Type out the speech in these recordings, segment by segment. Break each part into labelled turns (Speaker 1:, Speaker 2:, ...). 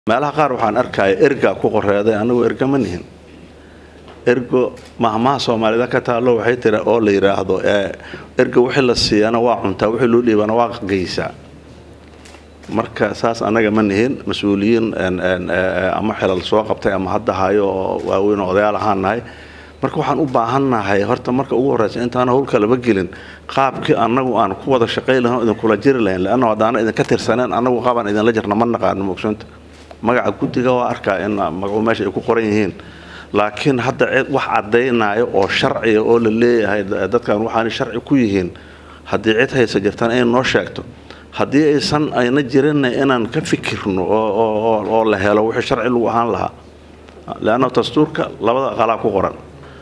Speaker 1: meelaha qaar waxaan arkaya erga ku qoreeday anigu erga ma nihin ergo mahmaha soomaalida ka taalo waxay tiri oo la yidhaahdo erga wixii la siiyana waa cuntaa wixii loo dhiibana waa geysaa marka saas anaga ma nihin mas-uuliyiin ama xilal soo qabtay ama hadda hayo oo waaweyn oo odayaal ahaan nahay marka waxaan u baahannahay horta marka ugu horreysa intaan howlka laba gelin qaabkii anagu aan ku wada shaqay lahayn idinkula jiri lahayn leanna haddaana idinka tirsaneen anagu qaabaan idinla jirna ma naqaano moogsoonta magaca guddiga waa arkaa in magacu meesha ay ku qoran yihiin laakiin hadda cid wax caddaynaayo oo sharciga oo la leeyahay dadkan waxaana sharci ku yihiin haddii cid haysa jirtaan inay noo sheegto haddii aysan ayna jirinna inaan ka fikirno oo la helo wixii sharci lagu ahaan lahaa leanna dastuurka labada qalaa ku qoran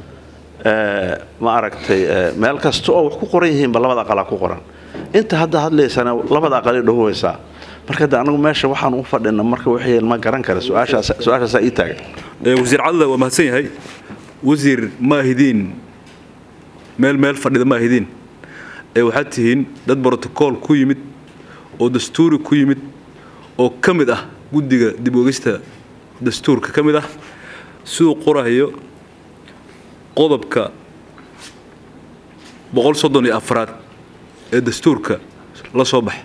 Speaker 1: ma aragtay meel kasta oo wax ku qoran yihiinba labada aqalaa ku qoran inta hadda hadlaysana labada aqalay dhahoweysaa marka de anagu meesha waxaan u fadhina marka wixii ma garan kara su-aashaasaa ii taagan
Speaker 2: wasiir cadla waa mahadsan yahay wasiir ma ahidiin meel meel fadhida ma ahidiin ee waxaad tihiin dad brotocool ku yimid oo dastuuri ku yimid oo ka mid ah guddiga dib ogista dastuurka ka mid ah siduu qorahayo qodobka boqol soddon iyo afraad ee dastuurka la soo baxa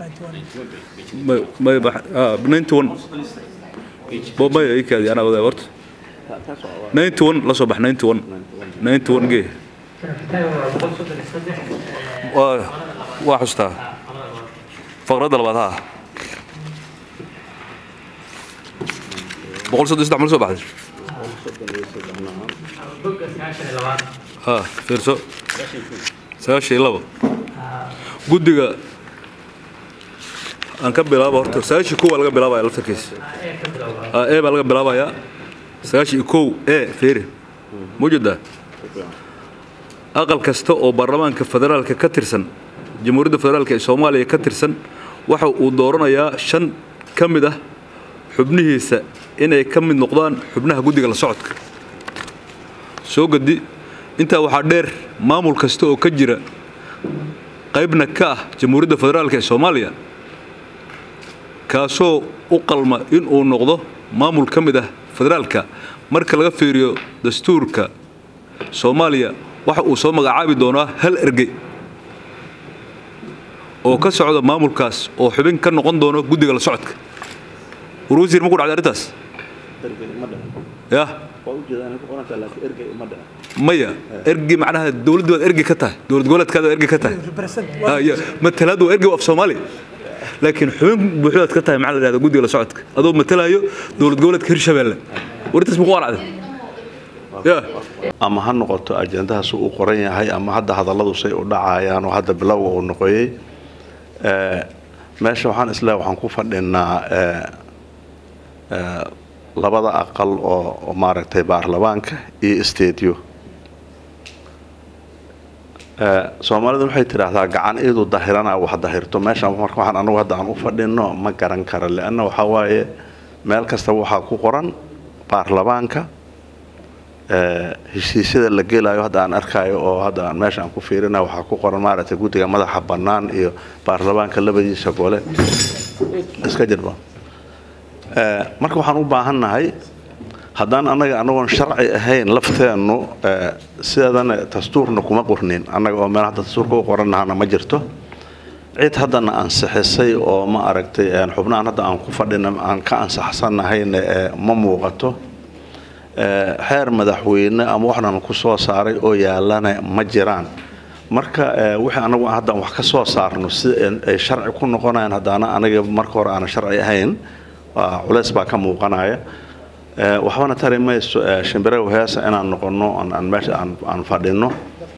Speaker 2: la soo bax gee waa xustaa faqradda labaad ha boqol soddon saddex ma la soo baxday ha fiirso sagaashan iyo labo guddiga aan ka bilaabo horta sagaashii kow baa laga bilaabaya laftarkiisa e baa laga bilaabayaa sagaashii kow e feeri mawjada aqal kasta oo baarlamaanka federaalka ka tirsan jamhuuriyadda federaalka ee soomaaliya ka tirsan waxa uu dooranayaa shan ka mid ah xubnihiisa inay ka mid noqdaan xubnaha guddiga la socodka soo gadi intaa waxaa dheer maamul kasta oo ka jira qaybna ka ah jamhuuriyadda federaalka ee soomaaliya kaasoo u qalma inuu noqdo maamul ka mid ah federaalka marka laga fiiriyo dastuurka soomaaliya waxa uu soo magacaabi doonaa hal ergey oo ka socda maamulkaas oo xubin ka noqon doono guddiga la socodka war wasiir ma ku dhacday arrintaas ya maya ergi macnaha dowladdu waad ergi ka tahay dowlad goboleedkaada ergi ka tahay matalaad waa ergi af soomaaliya laakiin xubin buuxdaad ka tahay maxaa la dhahda guddiga la socodka adoo matalayo dowlad goboleedka hirshabeelle warintaas ma ku qaracday
Speaker 1: ama ha noqoto ajendahaas uu qoran yahay ama hadda hadalladu say u dhacayaan oo hadda bilowga uu noqoyey meesha waxaan isleehay waxaan ku fadhinaa labada aqal oo maaragtay baarlamaanka iyo isteediyo soomaalidu waxay tidhaahdaa gacan iidu dahirana wax dahirto meeshaan marka waxaan anagu hadda aan u fadhino ma garan kara leanna waxaa waaye meel kasta waxaa ku qoran baarlamaanka heshiisyada la gelayo hadda aan arkaayo oo hadda aan meesha aan ku fiirina waxaa ku qoran maaragtay guddiga madaxa bannaan iyo baarlamaanka labadiisa gole iska jirba marka waxaan u baahannahay haddaan annaga anagoon sharci ahayn lafteennu sideedana dastuurna kuma qornin annaga oo meel hadda dastuurka u qorannahana ma jirto cid haddana ansixisay oo ma aragtay xubnahan hadda aan ku fadhina aan ka ansaxsannahayna ma muuqato xeer madaxweyne ama waxnan ku soo saaray oo yaalana ma jiraan marka wixii anagu haddaan wax ka soo saarno si ay sharci ku noqonayaan haddaana anaga marka hore aanan sharci ahayn culays baa ka muuqanaya waxbana tari mayso shimbiraha heesa inaan noqonno aan meesha aan fadhino